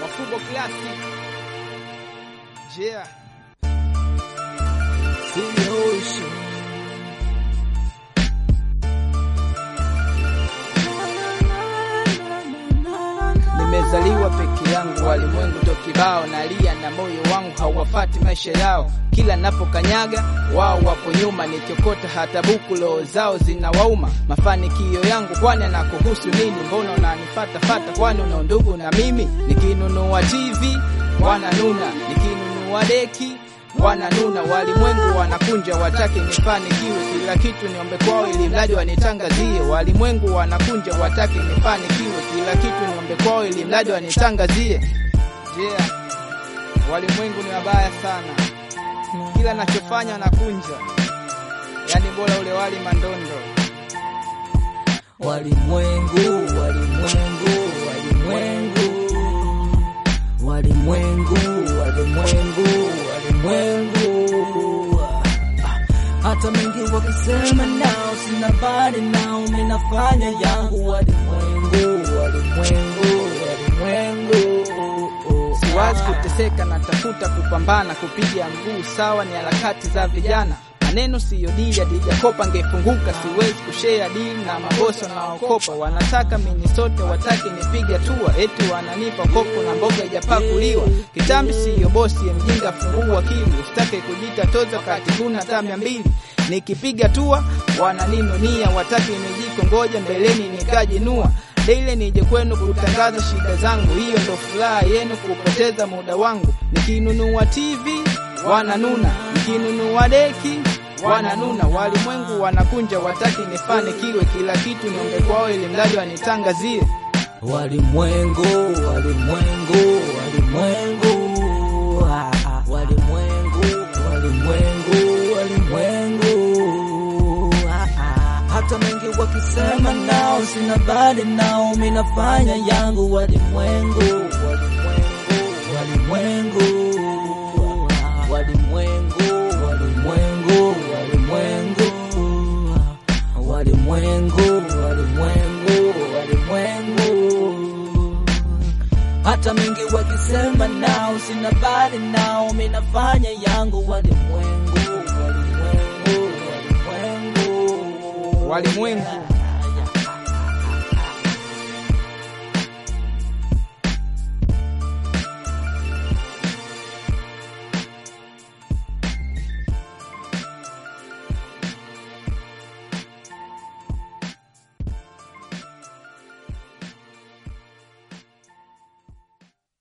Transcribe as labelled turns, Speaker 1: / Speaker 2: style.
Speaker 1: Mafubo Classic. Yeah.
Speaker 2: Solution.
Speaker 1: Nimezaliwa peke yangu, walimwengu tokibao, nalia na moyo wangu hauwafati maisha yao. Kila napokanyaga wao wapo nyuma, nikiokota hata buku roho zao zinawauma. Mafanikio yangu kwani anakuhusu nini? Mbona unanifata fata? Kwani una ndugu na mimi? Nikinunua TV wananuna, nikinunua deki wananuna. Walimwengu wanakunja, wataki nifanikiwe, kila kitu niombe kwao, ili mradi wanitangazie. Walimwengu wanakunja, wataki nifanikiwe, kila kitu niombe kwao, ili mradi wanitangazie. Yeah, walimwengu ni wabaya sana, kila nachofanya wanakunja, yani bora ule wali mandondo.
Speaker 2: Walimwengu, walimwengu, walimwengu, walimwengu, walimwengu, walimwengu. Hata mengi wakisema nao, sina bali nao, mimi nafanya yangu. Walimwengu, walimwengu, walimwengu.
Speaker 1: Siwazi kuteseka, natafuta kupambana, kupiga mguu sawa, ni harakati za vijana. Maneno siyo dili, adijakopa ngefunguka. Siwezi kushea dili na mabosi wanaokopa, wanataka mini sote, wataki nipige hatua, eti wananipa kopo na mboga ijapakuliwa. Kitambi siyo bosi, ya mjinga fungua akili, usitake kujita toza kati kuna hata mia mbili nikipiga tua wananinunia, wataki nijiko, ngoja mbeleni nikajinua Daily nije kwenu kutangaza shida zangu, hiyo ndo furaha yenu, kupoteza muda wangu. Nikinunua TV wananuna, nikinunua deki wananuna. Walimwengu wanakunja, wataki nifanikiwe, kila kitu niombe kwao, ili mradi wanitangazie.
Speaker 2: Walimwengu, walimwengu, walimwengu, ah, ah, walimwengu, walimwengu, walimwengu, ah, ah. hata mengi wakisema nao, sina bali nao, mimi nafanya yangu. Walimwengu, walimwengu, walimwengu, walimwengu, walimwengu, walimwengu, walimwengu, walimwengu, walimwengu. Hata mengi wakisema nao, sina bali nao, mimi nafanya yangu. Walimwengu, walimwengu, walimwengu,
Speaker 1: Walimwengu